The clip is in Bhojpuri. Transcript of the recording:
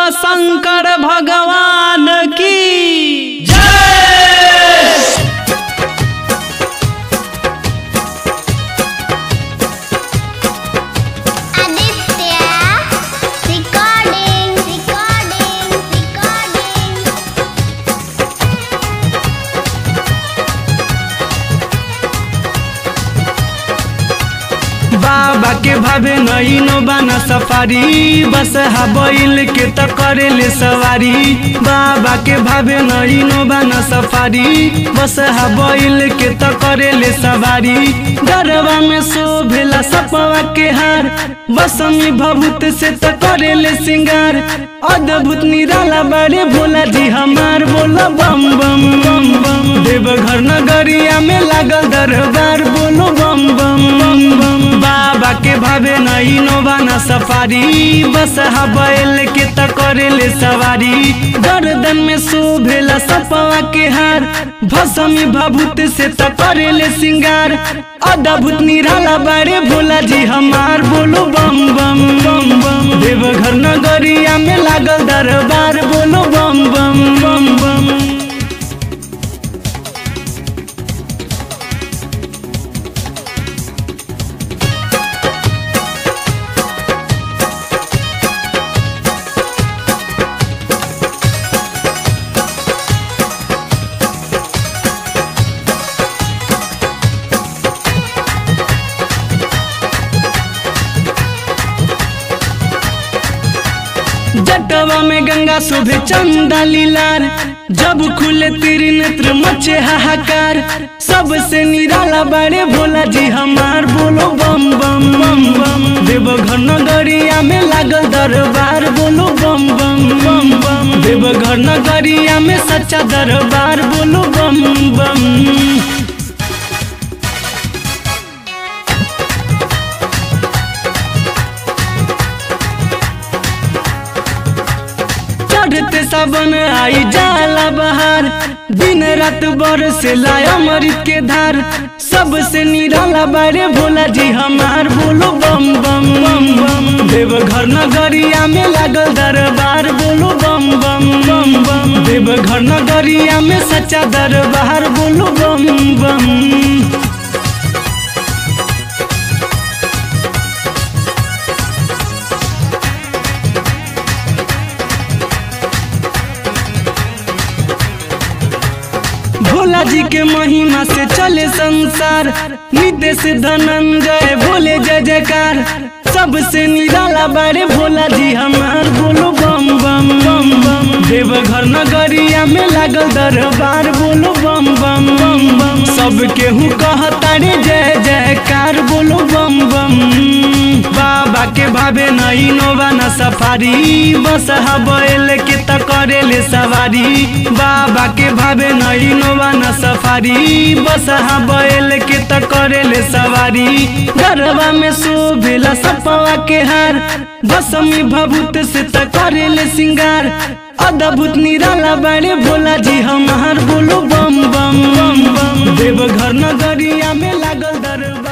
शंकर भगवान की जय Aditya recording recording recording बाबा के भावे नईनो बाना सफारी बस बैल के त करेले सवारी बाबा के भावे नईनो बाना सफारी बस बैल के त करेले सवारी गरबा में शोभेला सपवा के हार बसमी भभूत से त करेले सिंगार अद्भुत निराला बारे भोला जी हमार बोला बम बम बम बम देवघर नगरिया में लागल दरबार बोलो बम बम बम बम बाबा के भावे नई नोबाना सफारी बस बैल के त करेले सवारी गर्दन में शोभेला सपवा के हार भसमी भभूत से त करेले सिंगार अद्भुत निराला बारे भोला जी हमार बोलो बम बम बम बम देवघर नगरिया में लागल दरबार बोलो बम बम बम बम जटवा में गंगा शोभे चंदा लीलार जब खुले तेरी नेत्र मचे हाहाकार सबसे निराला बारे भोला जी हमार बोलो बम बम बम बम देवघर नगरिया में लागल दरबार बोलो बम बम बम बम देवघर नगरिया में सच्चा दरबार बोलो बम बम चढ़ते सावन आई जाला बहार दिन रात बरसे लाया मरीज के धार सबसे निराला बारे भोला जी हमार बोलो बम बम बम बम देवघर नगरिया में लागल दरबार बोलो बम बम बम बम देवघर नगरिया में सच्चा दरबार बोलो बम बम भोला जी के महिमा से चले संसार नित्य से धनंजय भोले जय जयकार सबसे निराला बारे भोला जी हमार बोलो बम बम बम बम देवघर नगरिया में लागल दरबार बोलो बम बम बम बम सब केहू कहता रे जय जयकार बोलो बम बम बाबा के भावे नई नोबाना सफारी बस बैल के त करेले सवारी बाबा के भावे नई नोबाना सफारी बस बैल के त करेले सवारी गरबा में शोभेला सपवा के हार भसमी भभूत से त करेले सिंगार अद्भुत निराला बारे भोला जी हमार बोलो बम बम बम बम देवघर नगरिया में लागल दरबार